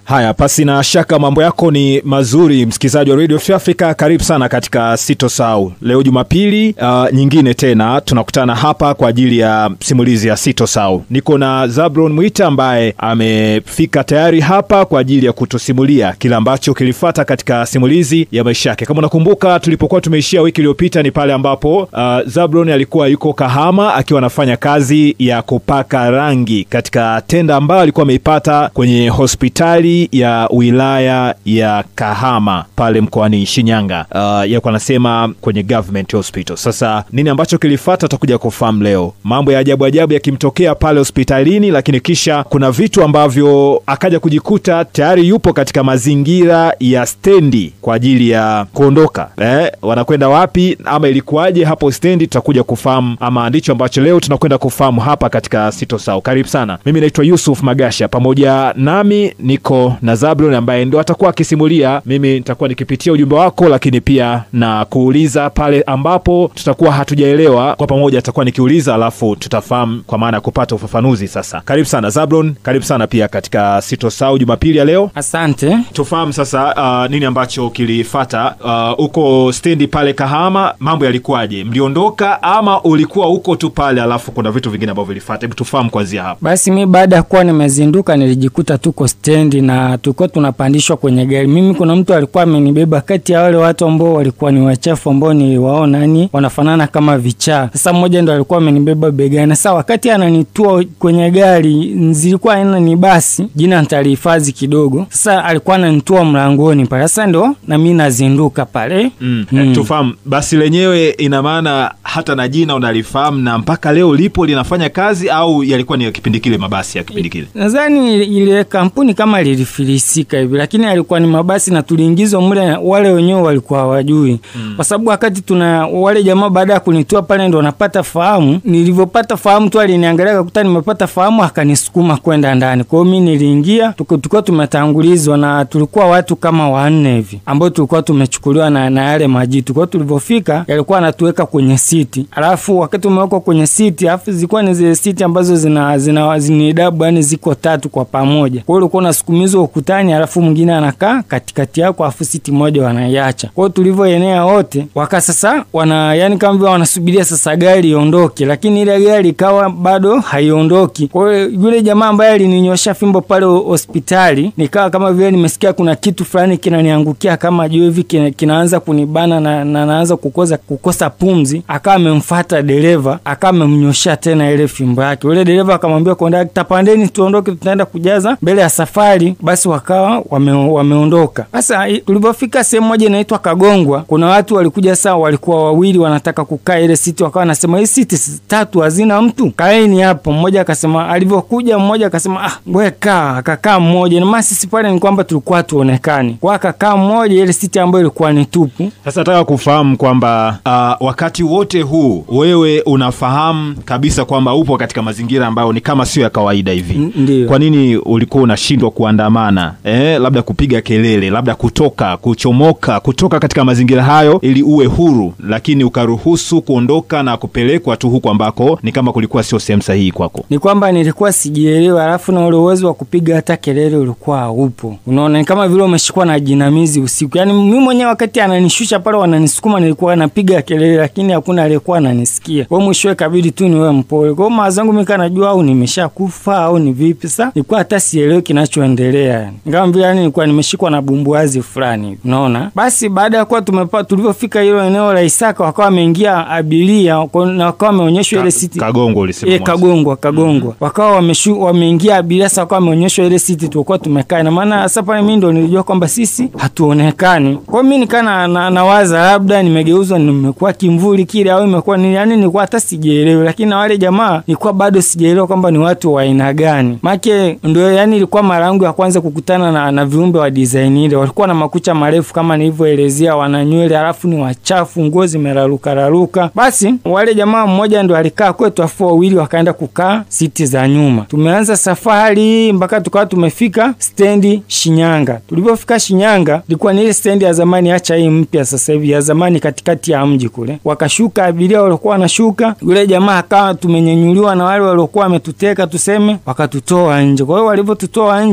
Haya, pasi na shaka mambo yako ni mazuri, msikilizaji wa Radio Free Africa, karibu sana katika Sitosahau. Leo Jumapili uh, nyingine tena tunakutana hapa kwa ajili ya simulizi ya Sitosahau. Niko na Zabron Mwita ambaye amefika tayari hapa kwa ajili ya kutusimulia kile ambacho kilifata katika simulizi ya maisha yake. Kama unakumbuka, tulipokuwa tumeishia wiki iliyopita ni pale ambapo uh, Zabron alikuwa yuko Kahama akiwa anafanya kazi ya kupaka rangi katika tenda ambayo alikuwa ameipata kwenye hospitali ya wilaya ya Kahama pale mkoani Shinyanga. Uh, yakuwa anasema kwenye government hospital. Sasa nini ambacho kilifata tutakuja kufahamu leo, mambo ya ajabu ajabu yakimtokea pale hospitalini, lakini kisha kuna vitu ambavyo akaja kujikuta tayari yupo katika mazingira ya stendi kwa ajili ya kuondoka. Eh, wanakwenda wapi ama ilikuwaje hapo stendi, tutakuja kufahamu, ama ndicho ambacho leo tunakwenda kufahamu hapa katika Sitosahau. Karibu sana, mimi naitwa Yusuf Magasha, pamoja nami niko na Zablon ambaye ndo atakuwa akisimulia. Mimi nitakuwa nikipitia ujumbe wako, lakini pia na kuuliza pale ambapo tutakuwa hatujaelewa, kwa pamoja atakuwa nikiuliza, alafu tutafahamu kwa maana ya kupata ufafanuzi. Sasa karibu sana Zablon, karibu sana pia katika Sitosahau Jumapili ya leo. Asante. Tufahamu sasa uh, nini ambacho kilifata huko uh, stendi pale Kahama, mambo yalikuwaje? Mliondoka ama ulikuwa huko tu pale, alafu kuna vitu vingine ambavyo vilifata? Hebu tufahamu kwanzia hapa. Basi mi baada ya kuwa nimezinduka nilijikuta tuko stendi na tulikuwa tunapandishwa kwenye gari. Mimi kuna mtu alikuwa amenibeba kati ya wale watu ambao walikuwa ni wachafu ambao niliwaona yani wanafanana kama vichaa. Sasa mmoja ndo alikuwa amenibeba begani. Sasa wakati ananitua kwenye gari, zilikuwa aina ni basi, jina nitalihifadhi kidogo. Sasa alikuwa ananitua mlangoni pale, sasa ndo na mimi nazinduka pale Mm. Mm. Tufahamu basi lenyewe, ina maana hata na jina unalifahamu na mpaka leo lipo linafanya kazi, au yalikuwa ni ya kipindi kile, mabasi ya kipindi kile? Nadhani ile kampuni kama lilifilisika hivi, lakini alikuwa ni mabasi na tuliingizwa mle, wale wenyewe walikuwa hawajui mm. kwa sababu wakati tuna wale jamaa, baada ya kunitua pale ndo napata fahamu. Nilivyopata fahamu tu aliniangalia akakuta nimepata fahamu, akanisukuma kwenda ndani. Kwa hiyo mimi niliingia, tuko- tulikuwa tumetangulizwa na tulikuwa watu kama wanne hivi ambao tulikuwa tumechukuliwa na, na yale majitu. Kwa hiyo tulivyofika yalikuwa anatuweka kwenye siti, alafu wakati umewekwa kwenye siti, alafu zilikuwa ni zile siti ambazo zina zina zinidabu, yani ziko tatu kwa pamoja. Kwa hiyo ulikuwa unasukumizwa ukutani, alafu mwingine anakaa katikati yako, alafu siti moja wanaiacha. Kwa hiyo tulivyoenea wote waka sasa wana yani kama vile wanasubiria sasa gari iondoke, lakini ile gari ikawa bado haiondoki. Kwa hiyo yule jamaa ambaye alininyosha fimbo pale ho- hospitali, nikawa kama vile nimesikia kuna kitu fulani kinaniangukia kama juu hivi kina, kinaanza kunibana na, na naanza kukosa kukosa pumzi. Akawa amemfuata dereva, akawa amemnyoshia tena ile fimbo yake. Yule dereva akamwambia kondakta, pandeni tuondoke, tutaenda kujaza mbele ya safari. Basi wakawa wame, wameondoka. Sasa i- tulivyofika sehemu moja inaitwa Kagongwa, kuna watu walikuja saa, walikuwa wawili wanataka kukaa ile siti, wakawa wanasema hii siti si tatu hazina mtu, kaeni hapo. Mmoja akasema, alivyokuja mmoja akasema ah, ngoja kaa. Akakaa mmoja, na maana sisi pale ni kwamba tulikuwa tuonekani, kwa akakaa mmoja, ile siti ambayo ilikuwa ni tupu. Sasa nataka kufahamu kwamba uh, wakati wote huu wewe unafahamu kabisa kwamba upo katika mazingira ambayo ni kama sio ya kawaida hivi. N- Ndiyo. Kwa nini ulikuwa unashindwa kuandamana eh, labda kupiga kelele, labda kutoka, kuchomoka, kutoka katika mazingira hayo ili uwe huru, lakini ukaruhusu kuondoka na kupelekwa tu huku ambako ni kama kulikuwa sio sehemu sahihi kwako? ni kwamba nilikuwa sijielewa, alafu na ule uwezo wa kupiga hata kelele ulikuwa haupo. Unaona, ni kama vile umeshikwa na jinamizi usiku. Yani mimi mwenyewe wakati ananishusha pale, wananisukuma, nilikuwa napiga kelele, lakini hakuna aliyekuwa ananisikia. Kwa hiyo mwishowe kabidi tu niwe mpole. Kwa hiyo mawazo yangu mimi kana najua au nimeshakufa au ni vipi. Sasa nilikuwa hata sielewi kinachoendelea, yani kama vile yani nilikuwa nimeshikwa na bumbuazi fulani hivi. Unaona, basi baada ya kuwa tumepa tulivyofika hilo eneo la Isaka, wakawa wameingia abiria kwa- na wakawa wameonyeshwa ile siti Kagongo ulisema E, mwanzo. kagongwa kagongwa wakawa wameshu wameingia abiria sasa, wakawa wameonyeshwa ile siti tulikuwa tumekaa. Ina maana sasa pale mimi ndo nilijua kwamba sisi hatuonekani. Kwa hiyo mimi nikaa na, na, nawaza labda nimegeuzwa nimekuwa kimvuli kile au imekuwa ni yani, nilikuwa hata sijielewi, lakini na wale jamaa nilikuwa bado sijaelewa kwamba ni watu wa aina gani, make ndio yani ilikuwa mara yangu ya kwanza kukutana na, na viumbe wa design ile. Walikuwa na makucha marefu kama nilivyoelezea, wana nywele halafu ni wachafu, nguo zimeraruka raruka. Basi wale jamaa mmoja ndo alikaa kwetu, afu wawili wakaenda kukaa siti za nyuma. Tumeanza safari mpaka tukawa tumefika stendi Shinyanga. Tulivyofika Shinyanga, ilikuwa ni ile stendi ya zamani, acha hii mpya sasa hivi, ya zamani katikati ya mji kule. Wakashuka abiria waliokuwa wanashuka, yule jamaa akawa tumenyenyuliwa na wale waliokuwa wametuteka tuseme, wakatutoa nje. Kwa hiyo walivyotutoa nje,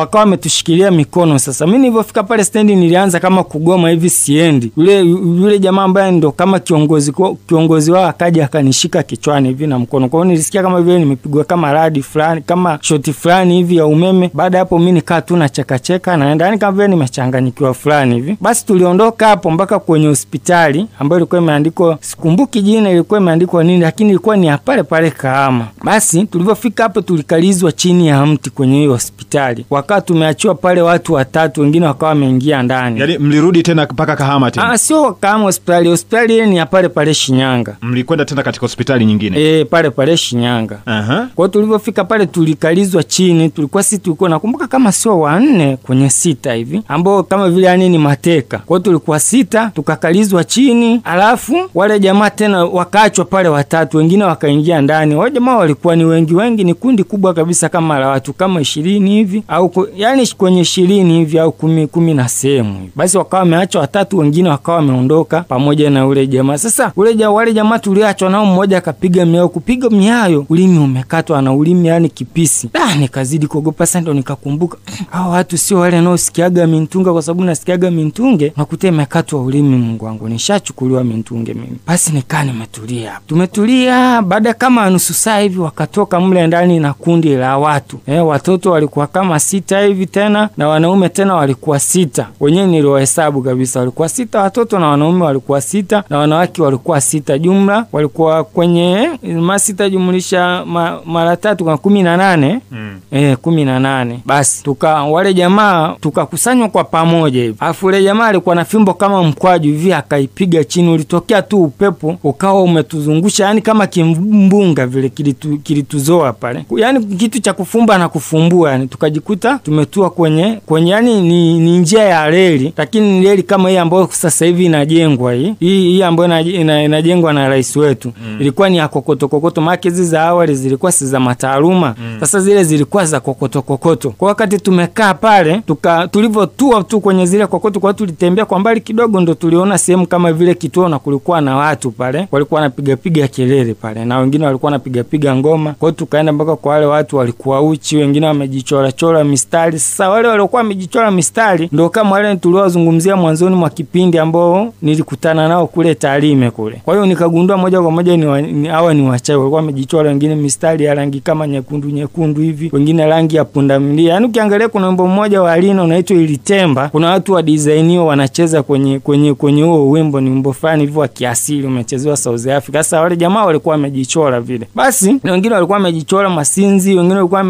wakawa wametushikilia mikono. Sasa mi nilivyofika pale stendi, nilianza kama kugoma hivi, siendi. Yule yule jamaa ambaye ndo kama kiongozi kiongozi wao akaja akanishika kichwani hivi na mkono, kwa hiyo nilisikia kama vile nimepigwa kama radi fulani, kama shoti fulani hivi ya umeme. Baada ya hapo, mi nikaa tu na chekacheka, naenda yani kama vile nimechanganyikiwa fulani hivi. Basi tuliondoka hapo mpaka kwenye hospitali ambayo ilikuwa imeandikwa, sikumbuki jina, ilikuwa imeandikwa nini, lakini ilikuwa ni pale pale Kahama. Basi tulivyofika hapo, tulikalizwa chini ya mti kwenye hiyo hospitali, wakawa tumeachiwa pale watu watatu, wengine wakawa wameingia ndani. Yaani mlirudi tena mpaka Kahama tena? Ah, sio Kahama hospitali, hospitali ile ni ya pale pale Shinyanga. Mlikwenda tena katika hospitali nyingine? E, pale pale Shinyanga. Aha. Kwa hiyo tulivyofika pale tulikalizwa chini, tulikuwa sisi tulikuwa nakumbuka kama sio wanne kwenye sita hivi, ambao kama vile yani ni mateka. Kwa hiyo tulikuwa sita, tukakalizwa chini, alafu wale jamaa tena wakaachwa pale watatu, wengine wakaingia ndani. Wale jamaa walikuwa ni wengi wengi, ni kundi kubwa kabisa kama la watu kama ishirini hivi au ku, yani kwenye ishirini hivi au kumi, kumi na sehemu hivi. Basi wakawa wameachwa watatu, wengine wakawa wameondoka pamoja na ule jamaa. Sasa ule ja, wale jamaa tuliachwa nao, mmoja akapiga miayo, kupiga miayo, ulimi umekatwa na ulimi yani kipisi. Ah, nikazidi kuogopa sasa, ndo nikakumbuka hao watu sio wale wanaosikiaga mintunga, kwa sababu nasikiaga mintunge nakuta imekatwa ulimi. Mungu wangu, nishachukuliwa mintunge mimi. Basi nikaa nimetulia, tumetulia. Baada kama nusu saa hivi wakatoka mle ndani na kundi la watu eh, watoto walikuwa kama sita hivi tena na wanaume tena walikuwa sita, wenyewe niliwahesabu kabisa, walikuwa sita watoto na wanaume walikuwa sita na wanawake walikuwa sita, jumla walikuwa kwenye masita jumlisha ma, mara tatu kwa kumi na nane mm. eh, kumi na nane. Basi tuka wale jamaa tukakusanywa kwa pamoja hivi, alafu ule jamaa alikuwa na fimbo kama mkwaju hivi, akaipiga chini, ulitokea tu upepo ukawa umetuzungusha, yani kama kimbunga vile kilitu, kilituzoa pale, yani kitu cha kufumba na kufumbua, yani tukajikuta tumetua kwenye kwenye, yani ni, ni njia ya reli, lakini ni reli kama hii ambayo sasa hivi inajengwa hii hii, hii ambayo ina, inajengwa na rais wetu mm. ilikuwa ni ya kokoto kokoto, maana hizi za awali zilikuwa si za mataaluma mm. Sasa zile zilikuwa za kokoto kokoto. Kwa wakati tumekaa pale tuka tulivyotua tu kwenye zile kokoto, kwa tulitembea kwa mbali kidogo, ndo tuliona sehemu kama vile kituo, na kulikuwa na watu pale walikuwa wanapiga piga kelele pale, na wengine walikuwa wanapiga piga ngoma. Kwa hiyo tukaenda mpaka kwa wale watu walikuwa uchi, wengine wamejichora chora mistari. Sasa wale waliokuwa wamejichora mistari ndo kama wale tuliowazungumzia mwanzoni mwa kipindi ambao nilikutana nao kule Tarime kule. Kwa hiyo nikagundua moja kwa moja ni, wa, ni hawa ni wachawi, walikuwa wamejichora wengine mistari ya rangi kama nyekundu nyekundu hivi, wengine rangi ya pundamilia. Yaani ukiangalia kuna wimbo mmoja wa Alina unaitwa Ilitemba, kuna watu wa design hiyo wanacheza kwenye kwenye kwenye huo wimbo, ni wimbo fulani hivi wa kiasili umechezewa South Africa. Sasa wale jamaa walikuwa wamejichora vile, basi na wengine walikuwa wamejichora masinzi, wengine walikuwa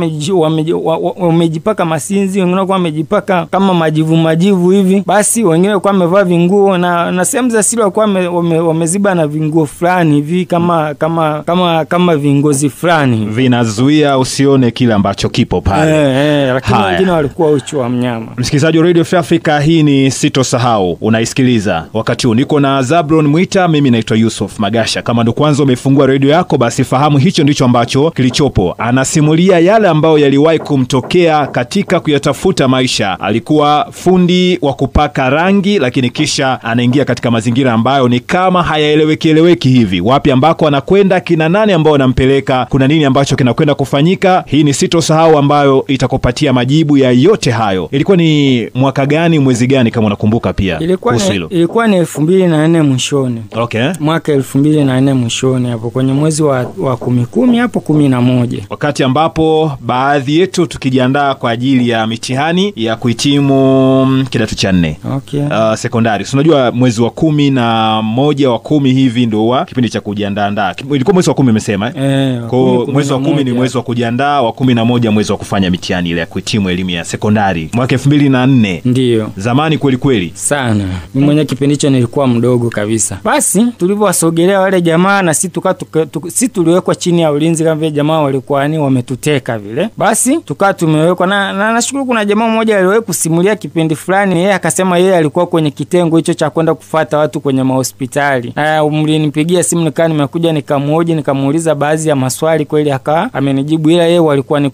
wamejipaka masinzi, wengine walikuwa wamejipaka kama majivu majivu hivi, basi wengine walikuwa wamevaa vinguo na na sehemu za siri walikuwa wameziba wame, na vinguo fulani hivi kama kama kama kama vingozi fulani vinazuia usione kile ambacho kipo pale eh, eh, lakini wengine walikuwa uchi wa mnyama. Msikilizaji wa Radio Free Africa, hii ni Sitosahau unaisikiliza wakati huu, niko na Zabron Mwita, mimi naitwa Yusuf Magasha. Kama ndo kwanza umefungua redio yako, basi fahamu hicho ndicho ambacho kilichopo. Anasimulia yale ambayo yaliwahi kumtokea katika kuyatafuta maisha. Alikuwa fundi wa kupaka rangi, lakini kisha anaingia katika mazingira ambayo ni kama hayaeleweki eleweki hivi, wapi ambako anakwenda, kina nani ambao wanampeleka, kuna nini ambacho kinakwenda kufanyika. Hii ni Sitosahau ambayo itakupatia majibu ya yote hayo. Ilikuwa ni mwaka gani, mwezi gani, kama unakumbuka? Pia ilikuwa ni, ilikuwa ni elfu mbili na nne mwishoni. Okay, mwaka elfu mbili na nne mwishoni hapo kwenye mwezi wa, wa kumi kumi hapo kumi na moja wakati ambapo baadhi yetu tukijiandaa kwa ajili ya mitihani ya kuhitimu kidato cha nne okay. Uh, sekondari. Unajua mwezi wa kumi na moja wa kumi hivi ndo wa kipindi cha kujiandaandaa. Ilikuwa mwezi wa kumi umesema eh? Eh, Kwa mwezi wa kumi ni mwezi wa kujiandaa, wa kumi na moja mwezi wa kufanya mitihani ile ya kuhitimu elimu ya sekondari mwaka elfu mbili na nne ndiyo zamani kweli kweli sana. Mi mwenyewe kipindi hicho nilikuwa mdogo kabisa. Basi tulivyowasogelea wale jamaa na si tuka, tuka, tuka, si tuliwekwa chini ya ulinzi kama vile jamaa walikuwa ni wametuteka vile, basi tukaa tumewekwa na, na nashukuru kuna jamaa mmoja aliwahi kusimulia kipindi fulani, yeye akasema yeye alikuwa kwenye kitengo hicho cha kwenda kufata watu kwenye mahospitali, na mlinipigia simu nikaa nimekuja nikamhoji nikamuuliza baadhi ya maswali, kweli akawa amenijibu, ila yeye walikuwa ni kule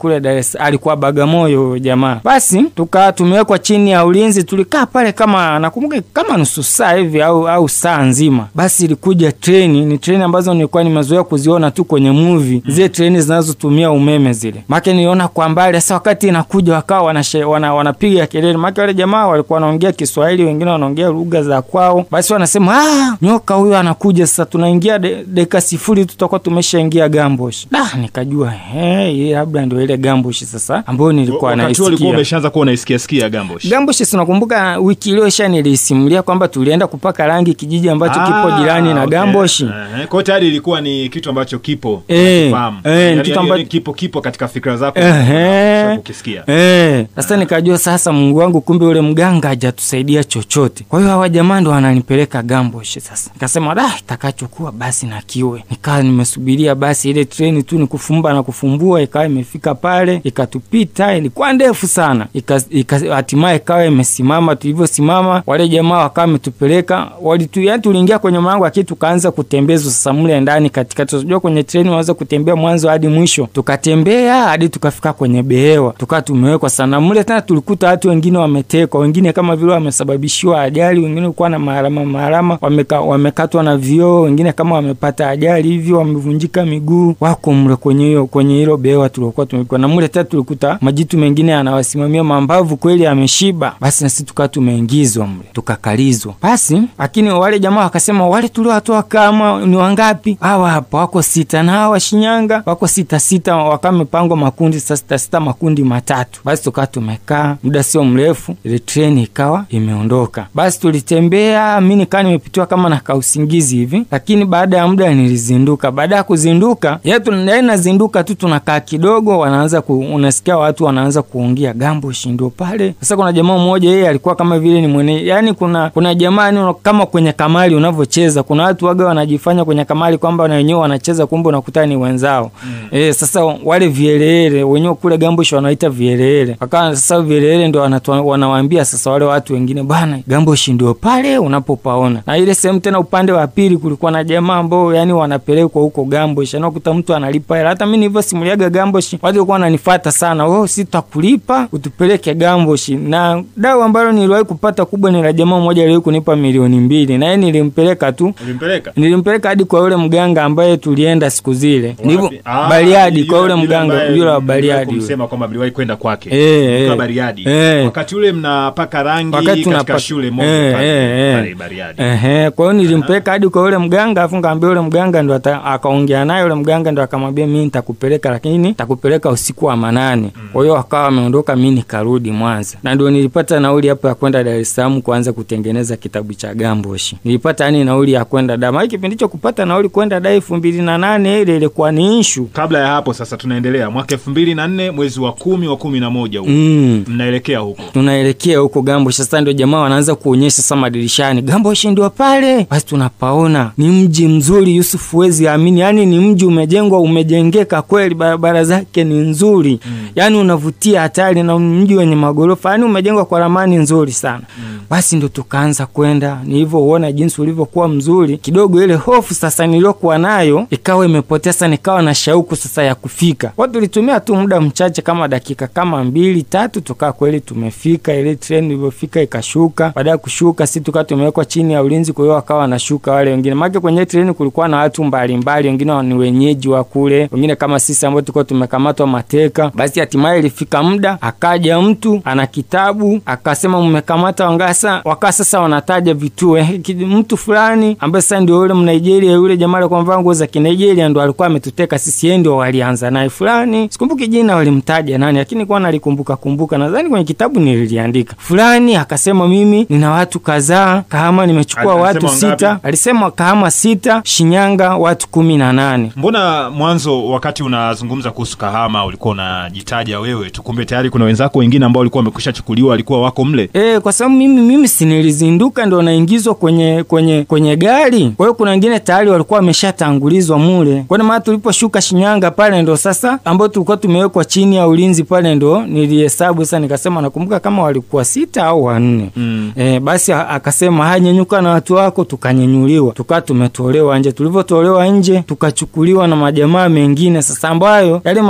kule Dar es alikuwa Bagamoyo huyo jamaa. Basi tuka tumewekwa chini ya ulinzi, tulikaa pale kama nakumbuka kama nusu saa hivi au au saa nzima. Basi ilikuja treni, ni treni ambazo nilikuwa nimezoea kuziona tu kwenye movie, zile treni zinazotumia umeme zile. Make niliona kwa mbali, sasa wakati inakuja wakawa wanashe, wana, wanapiga kelele, make wale jamaa walikuwa wanaongea Kiswahili, wengine wanaongea lugha za kwao. Basi wanasema ah, nyoka huyo anakuja sasa, tunaingia de- dakika sifuri tutakuwa tumeshaingia Gambosh. Da, nikajua he, hii labda ndio ile Gambosh sasa ambayo nilikuwa wakati huo ulikuwa naisikia. umeshaanza kuwa unaisikia sikia Gambosh Gambosh, si unakumbuka wiki iliyosha nilisimulia kwamba tulienda kupaka rangi kijiji ambacho kipo Ah, jirani na okay. Gambosh. Eh, kwa hiyo tayari ilikuwa ni kitu ambacho kipo Eh, unakifahamu. eh, ni Yaani- kitu yaani ambacho- kipo kipo katika fikra zako Ehe. ukisikia Eh, sasa nikajua sasa Mungu wangu kumbe yule mganga hajatusaidia chochote. Kwa hiyo hawa jamaa ndo wananipeleka Gambosh sasa. Nikasema da itakachokuwa basi na kiwe. Nikawa nimesubiria basi ile treni tu ni kufumba na kufumbua ikawa imefika pale, ikatupita, ilikuwa ndefu sana. Ika- ika- Hatimaye ikawa imesimama, tulivyosimama wale jamaa wakawa wametupeleka, walitu yani tuliingia kwenye mlango lakini tukaanza kutembezwa sasa mle ndani katikati. Unajua kwenye treni unaweza kutembea mwanzo hadi mwisho. Tukatembea hadi tukafika kwenye behewa, tukawa tumewekwa sana mle. Tena tulikuta watu wengine wametekwa, wengine kama vile wamesababishiwa ajali, wengine walikuwa na maharama maharama, wameka, wamekatwa na vioo, wengine kama wamepata ajali hivyo, wamevunjika miguu, wako mle kwenye hiyo kwenye hilo behewa tuliokuwa tumekuwa na mle. Tena tulikuta majitu mengine anawasimamia mambavu, kweli ameshiba. Basi na sisi tukawa tumeingizwa mle, tukakalizwa. Basi lakini wale jamaa wakasema wale tuliowatoa kama ni wangapi? Hawa hapa wako sita, na hawa Shinyanga wako sita sita, wakawa wamepangwa makundi sasa sita sita, makundi matatu. Basi tukawa tumekaa muda sio mrefu, ile treni ikawa imeondoka. Basi tulitembea, mi nikaa nimepitiwa kama na kausingizi hivi, lakini baada ya muda nilizinduka. Baada ya kuzinduka, ya tuna- nazinduka tu, tunakaa kidogo, wanaanza ku, unasikia watu wanaanza kuongea Gambosh ndio pale. Sasa kuna jamaa mmoja, yeye alikuwa kama vile ni mwene, yani kuna kuna jamaa yani kama kwenye kamari unavyocheza, kuna watu waga wanajifanya kwenye kamari kwamba na wenyewe wanacheza, kumbe unakuta ni wenzao mm. Eh, sasa wale vielele wenyewe kule Gambosh wanaita vielele, wakawa sasa vielele ndio wanatu- wanawaambia sasa wale watu wengine, bwana Gambosh ndio pale unapopaona. Na ile sehemu tena upande wa pili kulikuwa na jamaa ambao yani wanapelekwa huko Gambosh, anakuta mtu analipa hela. Hata mimi nilivyosimuliaga Gambosh, watu walikuwa wananifuata sana, wewe sitakulipa utupeleke Gambosh. Na dau ambalo niliwahi kupata kubwa ni la jamaa mmoja aliwahi kunipa milioni mbili, na yeye nilimpeleka tu ulimpeleka nilimpeleka hadi kwa yule mganga ambaye tulienda siku zile Nilivyo- Wapi? Ah, Bariadi, yule- kwa yule yule mganga ambaye yule wa mliwahi Bariadi yule. kumsema kwamba mliwahi kwenda kwake Eh, Mkiwa eh. Bariadi Eh. wakati ule mnapaka rangi Wakati katika tunapa- shule moja Eh, pale, eh, eh. pale Bariadi Ehe, kwa hiyo nilimpeleka hadi kwa yule mganga, afu ngaambia yule mganga ndo ata- akaongea naye yule mganga ndo akamwambia mimi nitakupeleka, lakini nitakupeleka usiku wa manane. Kwa hiyo akawa ameondoka, mimi nikarudi Mwanza, na ndio nilipata nauli hapo ya kwenda Dar es Salaam kuanza kutengeneza kitabu cha Gambosh. Nilipata yani nauli ya kwenda Dar, maana kipindi hicho kupata nauli kwenda Dar elfu mbili na nane ile ilikuwa ni ishu kabla ya hapo sasa tunaendelea mwaka elfu mbili na nne mwezi wa kumi wa kumi na moja huko mm. mnaelekea huko tunaelekea huko Gambosh. Sasa ndio jamaa wanaanza kuonyesha sasa madirishani, Gambosh ndio pale. Basi tunapaona ni mji mzuri, Yusuf, huwezi amini, yani ni mji umejengwa, umejengeka kweli, barabara zake ni nzuri mm. yani unavutia hatari, na mji wenye magorofa, yani umejengwa kwa ramani nzuri sana mm. Basi ndo tukaanza kwenda, nilivyouona jinsi ulivyokuwa mzuri, kidogo ile hofu sasa niliyokuwa nayo ikawa imepotea. Sasa nikawa na shauku sasa ya kufika. Kwa tulitumia tu muda mchache kama dakika kama mbili tatu, tukaa kweli tumefika. Ile treni ilivyofika ikashuka. Baada ya kushuka, si tukaa tumewekwa chini ya ulinzi, kwa hiyo wakawa wanashuka wale wengine, maana kwenye treni kulikuwa na watu mbalimbali, wengine ni wenyeji wa kule, wengine kama sisi ambao tulikuwa tumekamatwa mateka. Basi hatimaye ilifika muda, akaja mtu ana kitabu akasema, mmekamata wangasa, wakaa sasa wanataja vituo eh, ki- mtu fulani ambaye sasa ndio yule Mnigeria yule jamaa alikuwa amevaa nguo za Kinigeria ndo alikuwa ametuteka sisi, yeye ndio walianza naye fulani, sikumbuki jina walimtaja nani, lakini kwa nalikumbuka kumbuka, nadhani kwenye kitabu nililiandika fulani. Akasema mimi nina watu kadhaa Kahama, nimechukua Alisema watu wangapi? sita, alisema Kahama sita, Shinyanga watu kumi na nane. mbona mwanzo wakati unazungumza kuhusu kahama ulikuwa unajitaja wewe tu kumbe tayari kuna wenzako wengine ambao walikuwa wamekwisha chukuliwa walikuwa wako mle E, kwa sababu mimi mimi sinilizinduka ndo naingizwa kwenye kwenye kwenye gari. Kwa hiyo kuna wengine tayari walikuwa wameshatangulizwa mule. Kwa maana tuliposhuka Shinyanga pale ndo sasa ambao tulikuwa tumewekwa chini ya ulinzi pale ndo nilihesabu sasa, nikasema nakumbuka kama walikuwa sita au wanne. Mm. E, basi a- akasema haya, nyenyuka na watu wako, tukanyenyuliwa tukaa tumetolewa nje. Tulivyotolewa nje tukachukuliwa na majamaa mengine sasa, ambayo yale majamaa ni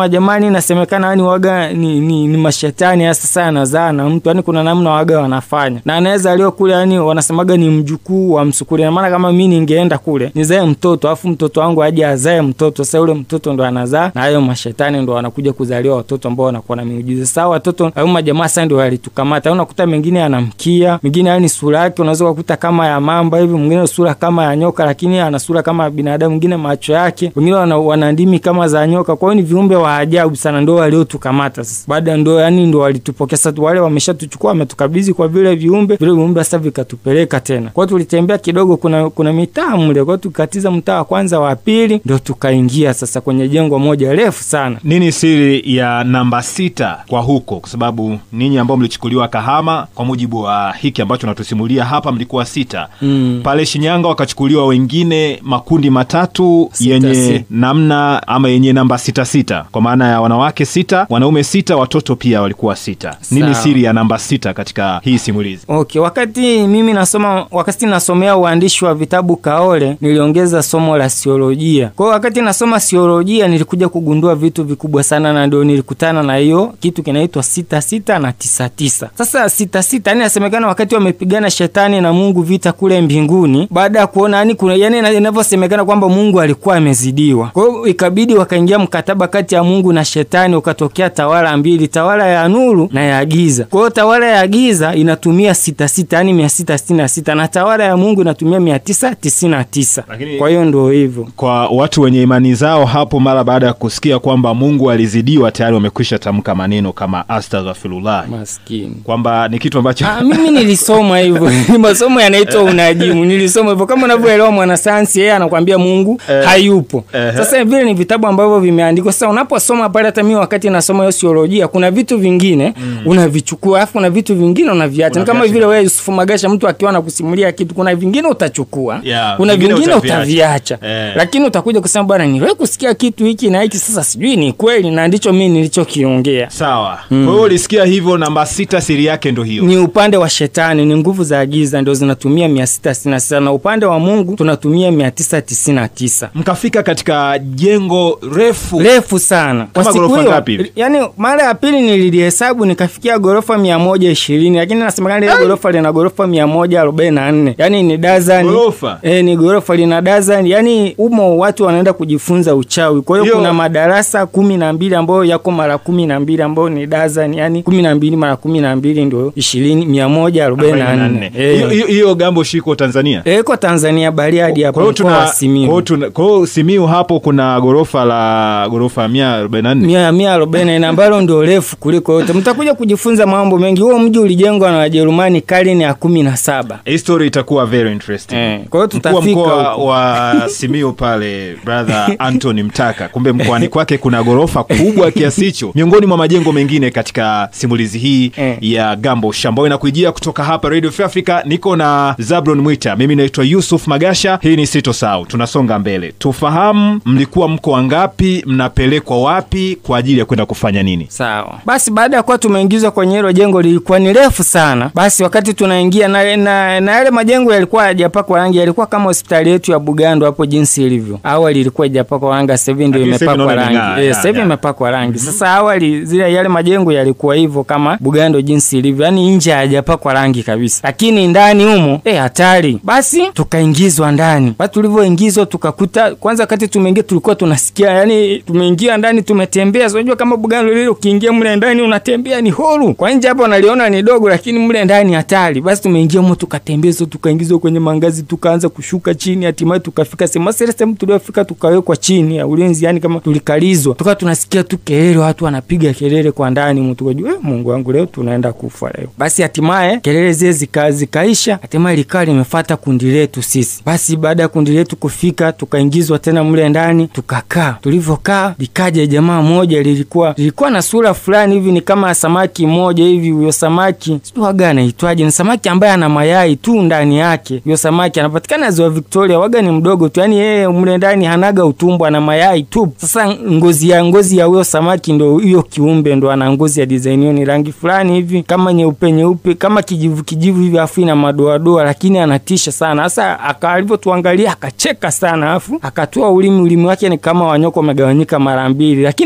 inasemekana yani waga ni, ni, ni mashetani hasa sana yanazaa na mtu yani kuna namna waga wanafanya na anaweza alio kule yani wanasemaga ni mjukuu wa msukuli na maana kama mi ningeenda kule nizae mtoto alafu mtoto wangu aje azae mtoto sasa yule mtoto ndo anazaa na hayo mashetani ndo wanakuja kuzaliwa watoto ambao wanakuwa na miujiza sasa watoto au majamaa sasa ndio walitukamata unakuta mengine anamkia mengine yani sura yake unaweza kukuta kama ya mamba hivi mwingine sura kama ya nyoka lakini ana sura kama ya binadamu mwingine macho yake wengine wana, wana ndimi kama za nyoka kwa hiyo ni viumbe wa ajabu sana ndo waliotukamata sasa baada ndo yani ndo walitupokea sasa wale wameshatuchukua wametukabidhi kwa vile viumbe vile viumbe sasa vikatupeleka tena kwa hiyo tulitembea kidogo kuna kuna mitaa mle kwa hiyo tukatiza mtaa wa kwanza wa pili ndo tukaingia sasa kwenye jengo moja refu sana nini siri ya namba sita kwa huko kwa sababu ninyi ambao mlichukuliwa kahama kwa mujibu wa hiki ambacho natusimulia hapa mlikuwa sita Mm. pale shinyanga wakachukuliwa wengine makundi matatu Sita, yenye si- namna ama yenye namba sita sita kwa maana ya wanawake sita wanaume sita watoto pia walikuwa sita nini Sawa. siri ya namba sita katika hii simulizi Okay, wakati mimi nasoma wakati nasomea uandishi wa vitabu Kaole niliongeza somo la siolojia. Kwa hiyo wakati nasoma siolojia nilikuja kugundua vitu vikubwa sana na ndio nilikutana na hiyo kitu kinaitwa sita sita na tisa tisa. Sasa sita sita yani inasemekana wakati wamepigana shetani na Mungu vita kule mbinguni baada ya kuona yani kuna yani ina- inavyosemekana kwamba Mungu alikuwa amezidiwa. Kwa hiyo ikabidi wakaingia mkataba kati ya Mungu na shetani ukatokea tawala mbili, tawala ya nuru na ya giza. Kwa hiyo tawala ya giza inatumia sita sita yani mia sita sitini na sita na tawala ya Mungu inatumia mia tisa tisini na tisa. Lakini- Kwa hiyo ndo hivyo. kwa watu wenye imani zao hapo mara baada ya kusikia kwamba mungu alizidiwa tayari wamekwisha tamka maneno kama astaghfirullah Maskini. kwamba ni kitu ambacho Ah, mimi nilisoma hivyo ni masomo yanaitwa unajimu nilisoma hivyo kama unavyoelewa mwanasayansi yeye anakwambia mungu Eh. hayupo Eh. sasa vile ni vitabu ambavyo vimeandikwa sasa unaposoma pale hata mimi wakati nasoma hiyo siolojia kuna vitu vingine unavichukua alafu kuna vitu vingine unaviacha ni kama Unaviacha. vile wewe Yusufu Magasha mtu akiwa anakusimulia kitu kuna vingine utachukua Yeah, kuna vingine vingine utaviacha. utaviacha Eh. lakini utakuja kusema bwana niliwahi kusikia kitu hiki na hiki sasa sijui ni kweli na ndicho mimi nilichokiongea sawa kwa hiyo ulisikia hivyo namba sita siri yake ndo hiyo ni upande wa shetani ni nguvu za giza ndio zinatumia mia sita sitini na sita na upande wa mungu tunatumia mia tisa tisini na tisa mkafika katika jengo refu refu sana Kwa Kama siku ghorofa hiyo, ngapi hivi? yani mara ya pili nililihesabu nikafikia ghorofa mia moja ishirini lakini nasemekana ile ghorofa lina ghorofa mia moja arobaini na nne yani ni dazani Ghorofa? e, ni ghorofa lina dazani yani umo watu wanaenda kujifunza uchawi kwa hiyo Hiyo- kuna madarasa kumi na mbili ambayo yako mara kumi na mbili ambayo ni dazani yani kumi na mbili mara kumi na mbili ndio ishirini mia moja arobaini na nne Hiyo- hiyo- hiyo gambo shiko tanzania Eh, iko Tanzania Bariadi hapo kwa hiyo mkoa tuna wa kwa Simiyu. hiyo tuna- kwa hiyo simiu hapo kuna ghorofa la ghorofa mia arobaini na nne mia mia arobaini na ambalo ndio refu kuliko yote. Mtakuja kujifunza mambo mengi. Huo mji ulijengwa na Wajerumani karne ya kumi na saba. history itakuwa very interesting Eh, kwa hiyo Mkuu wa tutafika mkoa huko. wa simiu pale brother antony mtaka kumbe mkoani kwake kuna ghorofa kubwa kiasi hicho miongoni mwa majengo mengine katika simulizi hii Eh. ya gambo shambao inakuijia kutoka hapa radio Free africa niko na zablon mwita mimi naitwa yusuf magasha hii ni sito sau tunasonga mbele tufahamu mlikuwa mko wangapi mnapelekwa wapi kwa ajili ya kwenda kufanya nini Sawa. Basi baada ya kuwa tumeingizwa kwenye hilo jengo lilikuwa ni refu sana. Basi wakati tunaingia na na, na yale majengo yalikuwa hayajapakwa rangi, yalikuwa kama hospitali yetu ya Bugando hapo jinsi ilivyo. Awali ilikuwa haijapakwa rangi, sasa hivi ndio Lakini sasa hivi imepakwa naona imeng'aa, rangi. Eh, ya, sasa hivi ya. imepakwa rangi. Sasa awali zile yale majengo yalikuwa hivyo kama Bugando jinsi ilivyo. Yaani nje hayajapakwa rangi kabisa. Lakini ndani humo eh hatari. Basi tukaingizwa ndani. Basi tulivyoingizwa tukakuta kwanza wakati tumeingia tulikuwa tunasikia yani tumeingia ndani tumetembea. So, unajua kama Bugando lile ukiingia mle ndani unatembea ni huru. Kwa nje hapo unaliona ni dogo lakini mle ndani hatari. Basi tumeingia humo tukatembezwa tukaingizwa kwenye mangazi tukaanza kushuka chini hatimaye tukafika sehemu sasa ile sehemu tuliofika tukawekwa chini ya ulinzi yani kama tulikalizwa. Tukawa tunasikia tu kelele watu wanapiga kelele kwa ndani mtu tukajua eh, Mungu wangu leo tunaenda kufa leo. Basi hatimaye kelele zile zika, zikaisha hatimaye likawa limefuata kundi letu sisi. Basi baada ya kundi letu kufika tukaingizwa tena mle ndani tukakaa. Tulivyokaa likaja jamaa moja lilikuwa lilikuwa na sura fulani hivi ni kama samaki moja hivi. Huyo samaki sijui waga anaitwaje, ni samaki ambaye ana mayai tu ndani yake. Huyo samaki anapatikana ziwa Victoria, waga ni mdogo tu, yani yeye mle ndani hanaga utumbo, ana mayai tu. Sasa ngozi ya ngozi ya huyo samaki ndo hiyo kiumbe ndo ana ngozi ya design hiyo, ni rangi fulani hivi kama nyeupe nyeupe kama kijivu kijivu hivi, afu ina madoadoa, lakini anatisha sana. Sasa aka- alivyotuangalia akacheka sana, afu akatoa ulimi, ulimi wake ni kama wanyoko umegawanyika mara mbili, lakini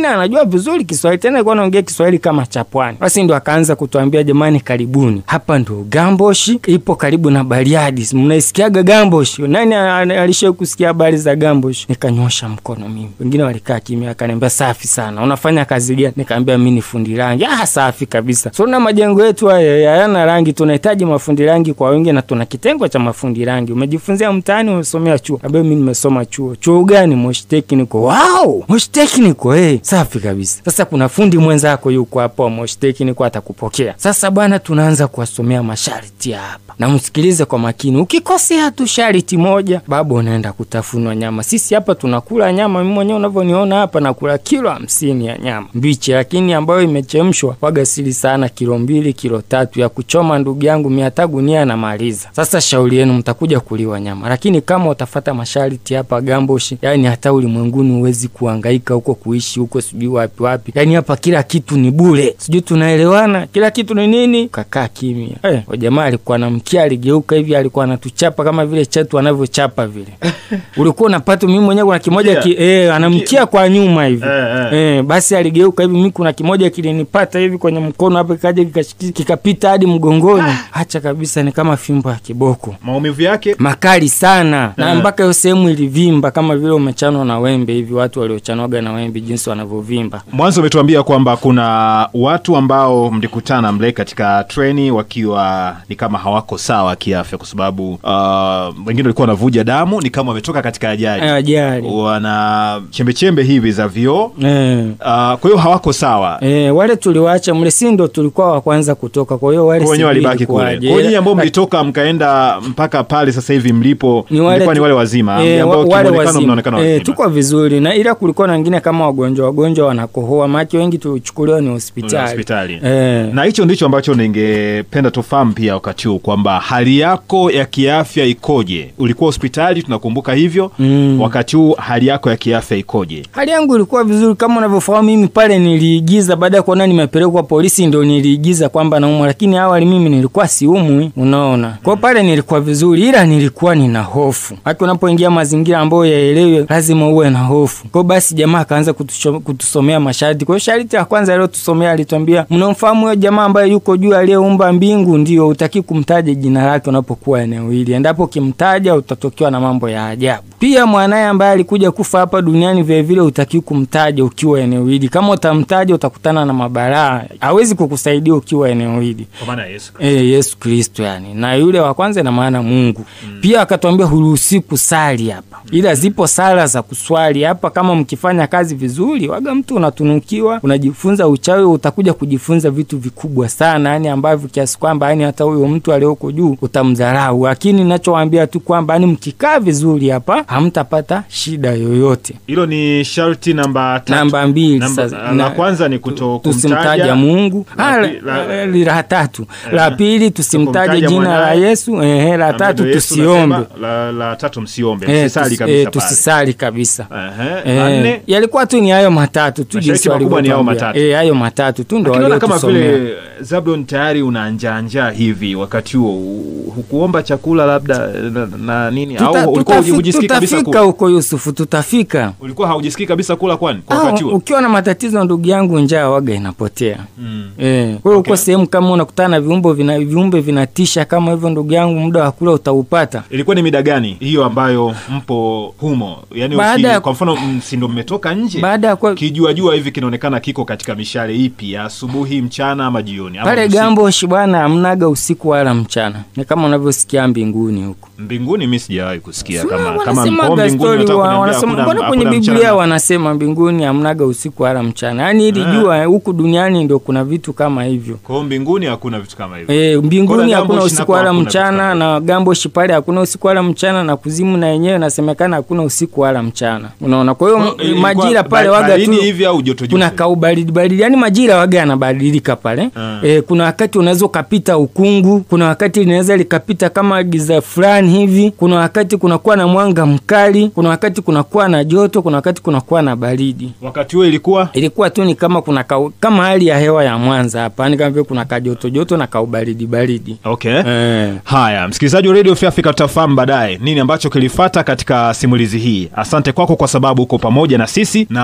lakini anajua vizuri Kiswahili, tena alikuwa anaongea Kiswahili kama cha pwani. Basi ndo akaanza kutuambia, jamani, karibuni hapa, ndo Gamboshi ipo karibu na Bariadi, mnaisikiaga Gamboshi? Nani alishawahi kusikia habari za Gamboshi? Nikanyosha mkono mimi, wengine walikaa kimya, akaniambia safi sana, unafanya kazi gani? Nikaambia mi ni fundi rangi. Ah, safi kabisa. So na majengo yetu haya hayana rangi, tunahitaji mafundi rangi kwa wingi, na tuna kitengo cha mafundi rangi. Umejifunzia mtaani? Umesomea chuo? Ambayo mi nimesoma chuo. Chuo gani? Moshi Technical. Wow, Moshi Technical, eh, safi kabisa. Sasa kuna fundi mwenzako yuko hapo Moshi Technical, atakupokea. Sasa bwana, tunaanza kuwasomea masharti hapa, na msikilize kwa makini. Ukikosea tu sharti moja, baba, unaenda kutafunwa nyama. Sisi hapa tunakula nyama, mimi mwenyewe unavyoniona hapa nakula kilo hamsini ya nyama mbichi, lakini ambayo imechemshwa waga sili sana, kilo mbili kilo tatu ya kuchoma, ndugu yangu, mia hata gunia anamaliza. Sasa shauri yenu, mtakuja kuliwa nyama, lakini kama utafata masharti hapa Gamboshi, yani hata ulimwenguni huwezi kuhangaika huko kuishi huko sijui wapi wapi, yani hapa kila kitu ni bure, sijui tunaelewana, kila kitu ni nini? Kakaa kimya. Eh, jamaa alikuwa na mkia, aligeuka hivi, alikuwa anatuchapa kama vile chetu anavyochapa vile ulikuwa unapata mimi mwenyewe kuna kimoja ki, eh, anamkia kwa nyuma hivi Eh, eh. eh, basi aligeuka hivi, mimi kuna kimoja kilinipata hivi kwenye mkono hapa, kikaja kikashiki- kikapita hadi mgongoni, hacha kabisa, ni kama fimbo ya kiboko maumivu yake makali sana na Eh. mpaka hiyo sehemu ilivimba kama vile umechanwa na wembe hivi, watu waliochanwaga na wembe jinsi wanavyovimba. mwanzo umetuambia kwamba kuna watu ambao mlikutana mle katika treni wakiwa ni kama hawako sawa kiafya, kwa sababu uh, wengine walikuwa wanavuja damu, ni kama wametoka katika ajali, Eh, Ajali wana chembechembe hivi za vioo eh. uh, kwa hiyo hawako sawa. Eh, wale tuliwaacha mle, si ndo tulikuwa wa kwanza kutoka, kwa hiyo wale Kwa wenyewe sijui walibaki kule. ilikuwaje. Kwa hiyo nyinyi ambao Eh, mlitoka mkaenda mpaka pale sasa hivi mlipo, ni wale mlikuwa ni tu- wale wazima eh, ambao wa- wale kimuonekano wazima. mnaonekana Eh, wazima. tuko vizuri na ila kulikuwa na wengine kama wagonjwa wagonjwa wanakohoa, maana wengi tulichukuliwa ni hospitali. hospitali. Eh, na hicho ndicho ambacho ningependa tufahamu pia wakati huu kwamba hali yako ya kiafya ikoje? Ulikuwa hospitali, tunakumbuka hivyo Mm. wakati huu hali yako ya kiafya ikoje? hali yangu ilikuwa vizuri kama unavyofahamu. Mimi pale niliigiza, baada ya kuona nimepelekwa polisi, ndo niliigiza kwamba naumwa, lakini awali mimi nilikuwa siumwi, unaona. Kwa pale nilikuwa vizuri, ila nilikuwa nina hofu. Hata unapoingia mazingira ambayo yaelewe, lazima uwe na hofu. Kwa basi jamaa akaanza kutusho- kutusomea masharti. Kwa hiyo sharti ya kwanza aliyotusomea alituambia, mnamfahamu huyo jamaa ambaye yuko juu aliyeumba mbingu? Ndio, utaki kumtaja jina lake unapokuwa eneo hili, endapo ukimtaja utatokewa na mambo ya ajabu. Pia mwanaye ambaye alikuja kufa hapa duniani vilevile utaki kumtaja ukiwa eneo hili. Kama utamtaja utakutana na mabalaa, hawezi kukusaidia ukiwa eneo hili. Kwa maana Yesu E, Yesu Kristo yani, na yule wa kwanza ina maana Mungu. Pia akatuambia huruhusi kusali hapa, ila zipo sala za kuswali hapa. Kama mkifanya kazi vizuri, waga mtu unatunukiwa, unajifunza uchawi, utakuja kujifunza vitu vikubwa sana, yani ambavyo kiasi kwamba yani hata huyo mtu aliyoko juu utamdharau. Lakini nachowaambia tu kwamba yani mkikaa vizuri hapa hamtapata shida yoyote. hilo ni sharti namba tatu. Namba mbili Namba- sasa, la na- kwanza ni kuto tusimtaja kumtaja Mungu. La Ah, pi- la- la- la- la tatu, la pili tusimtaje kumtaja jina la mwanaye. Yesu. Ehe, la Na tatu ndio Yesu tusiombe. nasema, La, la tatu msiombe, Eh, msisali tusi- kabisa eh, pale. tusisali kabisa. Ehe, Eh, nne yalikuwa tu ni hayo matatu tu Masharti jinsi makubwa ni hayo walivyotuambia. matatu. Eh, hayo matatu tu ndo Lakini naona kama waliotusomea. vile Zablon tayari una njaa njaa hivi wakati huo, u- hukuomba chakula labda na, na nini Tuta- au ulikuwa tutafi- hujisikii kabisa tutafika kula? huko Yusufu, tutafika. Ulikuwa haujisikii kabisa kula kwani kwa Ah, wakati huo? ukiwa na matatizo ndugu yangu, njaa waga inapotea. Mm. Eh, kwa hiyo uko sehemu kama unakutana na viumbe vina, viumbe vinatisha kama hivyo, ndugu yangu, muda wa kula utaupata. Ilikuwa ni mida gani hiyo ambayo mpo humo? Yaani Baada uki- ya- kwa mfano mm, si ndo mmetoka nje Baada ya kuwa kijua jua hivi kinaonekana kiko katika mishale ipi ya asubuhi, mchana ama jioni ama pale usiku? Gamboshi bwana, hamnaga usiku wala mchana, ni kama unavyosikia mbinguni huko. Mbinguni mimi sijawahi kusikia Sio, kama kama wanasemaga mko mbinguni story unataka wa- kuniambia wanasema- hakuna- mbona kwenye hakuna Biblia mchana? wanasema mbinguni hamnaga usiku wala mchana, yaani ili Ah. jua huku duniani ndio kuna vitu kama hivyo. Kwa hiyo mbinguni hakuna vitu kama hivyo. E, mbinguni Kona hakuna Gamboshi usiku nako wala hakuna vitu mchana, kama na Gamboshi pale hakuna usiku wala mchana, na kuzimu na yenyewe nasemekana hakuna usiku wala mchana. Unaona, kwa hiyo Kwa hiyo m- ilikuwa majira pale ba- waga baridi tu hivi au joto joto? kuna kaubaridi baridi, yani majira waga yanabadilika pale Ah. e, kuna wakati unaweza ukapita ukungu, kuna wakati linaweza likapita kama giza fulani hivi, kuna wakati kunakuwa na mwanga mkali, kuna wakati kunakuwa na joto, kuna wakati kunakuwa na baridi. Wakati huo ilikuwa Ilikuwa tu ni kama kuna kau, kama hali ya hewa ya Mwanza hapa, yani kama vile kuna kajoto joto na kaubaridi baridi okay. eh. Haya, msikilizaji wa Radio Free Africa, tutafahamu baadaye nini ambacho kilifata katika simulizi hii. Asante kwako kwa sababu uko pamoja na sisi na unaendelea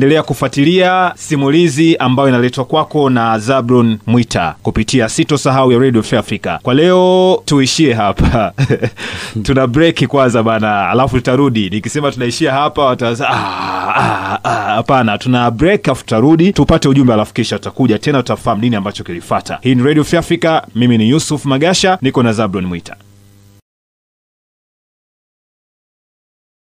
endelea kufuatilia simulizi ambayo inaletwa kwako na Zablon Mwita kupitia Sitosahau ya Radio Free Africa. Kwa leo tuishie hapa tuna break kwanza bana, alafu tutarudi. Nikisema tunaishia hapa wataza "Ah, ah, ah." hapana, tuna break alafu tutarudi tupate ujumbe, alafu kisha tutakuja tena, tutafahamu nini ambacho kilifata. Hii ni Radio Free Africa, mimi ni Yusuf Magasha, niko na Zablon Mwita.